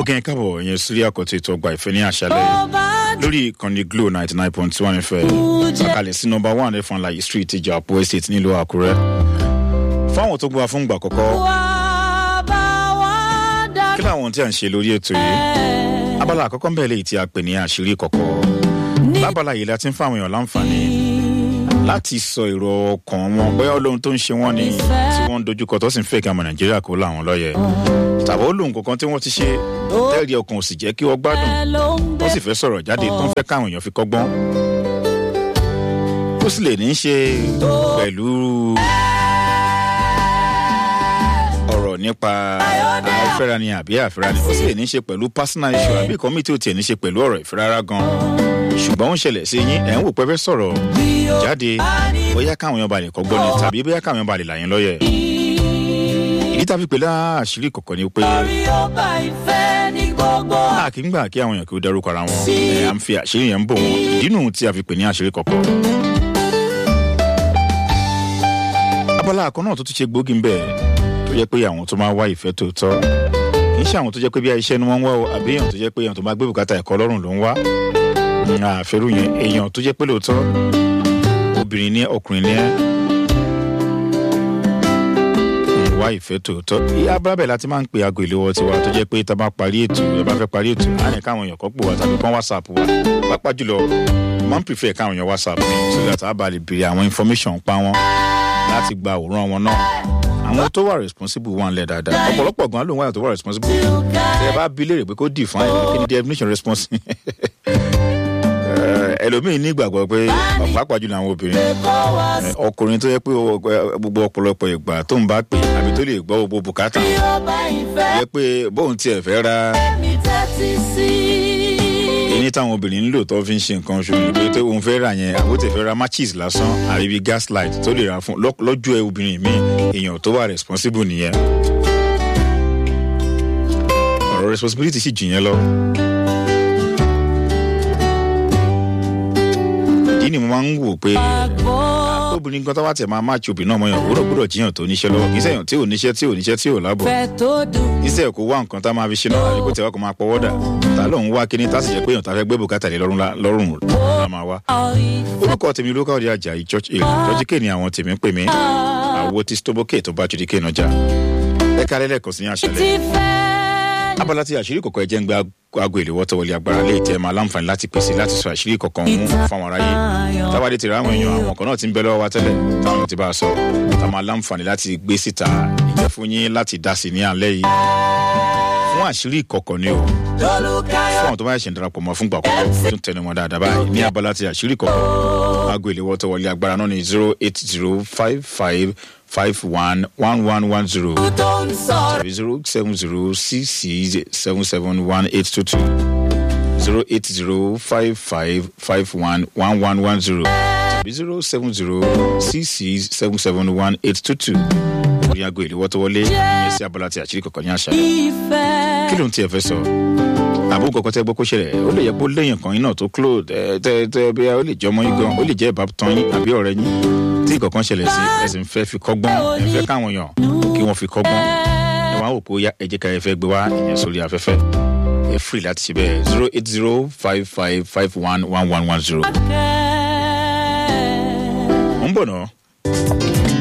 kẹ́yìn kábọ̀ yẹn sírí àkọ́tún ètò ọgbà ìfẹ́ ní àṣálẹ́ lórí ìkànnì glo ninety nine point one fm àkàlẹ̀ sí nọmba one ẹ̀fọn láyé street ìjà àpò estate nílùú àkúrẹ́ fáwọn tó gbọ́ fún ìgbà àkọ́kọ́ kí làwọn tí à ń ṣe lórí ètò yìí abala àkọ́kọ́ ń bẹ̀rẹ̀ léyìí tí a pè ní àṣírí kọ̀kọ́ lábala yìí la ti ń fáwọn èèyàn láǹfààní láti sọ èrò ọkàn wọn bóyá olóhun tó ń ṣe wọn ni tí wọn ń dojúkọ tó sì ń fẹ́ kí ọmọ nàìjíríà kó láwọn lọ́yẹ̀ tàbí olóhun kankan tí wọ́n ti ṣe tẹ́ẹ̀rí ọkàn ò sì jẹ́ kí wọ́n gbádùn wọ́n sì fẹ́ sọ̀rọ̀ jáde tó ń fẹ́ káwọn èèyàn fi kọ́gbọ́n ó sì lè ní í ṣe pẹ̀lú ọ̀rọ̀ nípa àfẹ́ra ni àbí àfẹ́ra ni ó sì lè ní í ṣe pẹ̀lú personal issue àbí ìkọ́mí tí ó tiẹ̀ ní í ṣe pẹ̀lú ọ̀rọ̀ ìfẹ́ rárá gan-an ṣùgbọ́n ó ń ṣẹlẹ̀ sí yín ẹ̀ ń wò pé fẹ́ sọ̀rọ̀ jáde bóyá káwọn èèyàn balẹ̀ kọ́gbọ́n ni tàbí bóyá káwọn èèyàn balẹ̀ làyín lọ́yẹ̀. ìdí tàbí pé láàṣírí kọ̀ọ̀kan ni pé a kì í gbà kí àwọn èèyàn kí ó darúkọ ara wọn ẹ̀ à ń fi àṣírí yẹn ń bò wọn ìdí nù tí a fi pè ní àṣírí kọ̀ọ̀kan. abala àkọ́ náà tó ti ṣe gbòógì ń bẹ̀ tó jẹ́ pé àwọn tó máa wá ìfẹ́ tòótọ́ kì í ṣe àwọn tó jẹ́ pé bí iṣẹ́ ni wọ́n ń wá o àbí èèyàn tó jẹ́ pé èèyàn tó máa gbé bùkátà ẹ̀kọ́ lọ́rùn ló ń wá àfẹ́rù yẹn èèyàn tó jẹ́ pé lóòótọ́ obìnrin ní ọkùnrin ní ẹ́ wá ìfẹ́ tòótọ́ abúlábẹ̀ láti máa ń pe aago ìléwọ́ tiwa tó jẹ́ pé tá a bá parí ètò ẹ bá fẹ́ parí ètò á ní káwọn èèyàn kọ́ pò wá tàbí kán whatsapp wa pápá jùlọ máa ń prefer káwọn èèyàn whatsapp mi so that a bá lè béèrè àwọn information pa wọn láti gba àwòrán wọn náà àwọn tó wà responsible wà ń lẹ dáadáa ọ̀pọ̀lọpọ̀ gan ló ń wáyà tó wà responsible ẹ bá bí léèrè pé kó define kí ni definition responsible ẹlòmíín ní ìgbàgbọ́ pé pàápàá jùlọ àwọn obìnrin ọkùnrin tó yẹ pé gbogbo ọ̀pọ̀lọpọ̀ ìgbà tó ń bá pè àbí tó lè gbọ́ gbogbo bùkátà yẹ pé bóun tiẹ̀ fẹ́ ra èyí táwọn obìnrin ń lò tó fi ń ṣe nǹkan oṣù ní pé òun fẹ́ rà yẹn àbó tẹ̀ fẹ́ ra matches lásán àbí bíi gaslight tó lè ra fún lọ́jọ́ ẹ obìnrin mi èèyàn tó wà responsible nìyẹn ọ̀rọ̀ responsibility sì jù yẹn lọ. ìdí ni mo máa ń wò pé obìnrin kan tó wá tẹ̀ máa máa ti obìnrin náà mọ̀ yàn òwúrọ̀ gbọ́dọ̀ jíyàn tó níṣẹ́ lọ́wọ́ kì í sẹ́yìn tí ò níṣẹ́ tí ò níṣẹ́ tí ò lábọ̀ iṣẹ́ kò wá nǹkan tá máa fi ṣe náà àbíkó tẹ̀wá kó máa pọwọ́ dà tá ló ń wá kíní tá sì jẹ́ pé èèyàn tá fẹ́ gbé bùkátà lé lọ́rùn la máa wá. orúkọ tèmi ló káwọ́ di àjà church hill lọ́jí kéènì àwọn tèmi ń pè mí àwo tí stoboke tó bá ju di kéènì ọjà ẹ kálẹ́ lẹ́ẹ̀kan sí ní àṣálẹ́ abala tí àṣírí kọ̀ọ̀kan ẹ jẹ́ ń gbé aago ìléwọ́ tó wọlé agbára lè tẹ́ máa láǹfààní láti pèsè láti sọ àṣírí kọ̀ọ̀kan mú fáwọn aráyé tábàdé ti rà àwọn èèyàn àwọn kan náà ti ń bẹ lọ́wọ́ wa tẹ́lẹ̀ táwọn ti bá a sọ tá máa láǹfààní láti gbé síta ìjẹ́ fún yín láti dá sí ní alẹ́ yìí fún àṣírí kọ̀ọ̀kan ni o fún àwọn tó bá yẹ ṣe ń darapọ̀ mọ́ fún gbàgbọ́ tún tẹnu wọn dáadáa báyìí ní abala ti àṣírí kọ̀ọ̀kan aago ìléwọ́ tó wọlé agbára náà ní zero eight zero five five five one one one one zero tàbí zero seven zero six six seven seven one eight two two zero eight zero five five five one one one one zero tàbí zero seven zero six six seven seven one eight two two orí aago ìléwọ́ tó wọlé ìyẹn sí abala tí àṣírí kọ̀ọ̀kan ní àṣà kí ló ń tiẹ̀ fẹ́ sọ àbúrò kọ̀ọ̀kan tẹ́ gbọ́ kó ṣẹlẹ̀ ó lè yẹ kó lẹ́yìn kan yín náà tó kúlò tẹ́ tẹ́ bí ó lè jẹ́ ọmọ yín gan ó lè jẹ́ ìbátan yín àbí ọ̀rẹ́ yín tí nǹkan ṣẹlẹ̀ sí ẹ̀sìn fẹ́ fi kọ́gbọ́n ẹ̀ fẹ́ káwọn èèyàn kí wọ́n fi kọ́gbọ́n ẹ̀ wá wò pé ó yá ẹ̀jẹ̀ ká ẹ fẹ́ gbé wá ìyẹn sórí afẹ́fẹ́ ẹ free láti ṣe bẹ́ẹ̀ zero eight zero five five five one one one one zero. ń bọ̀ náà.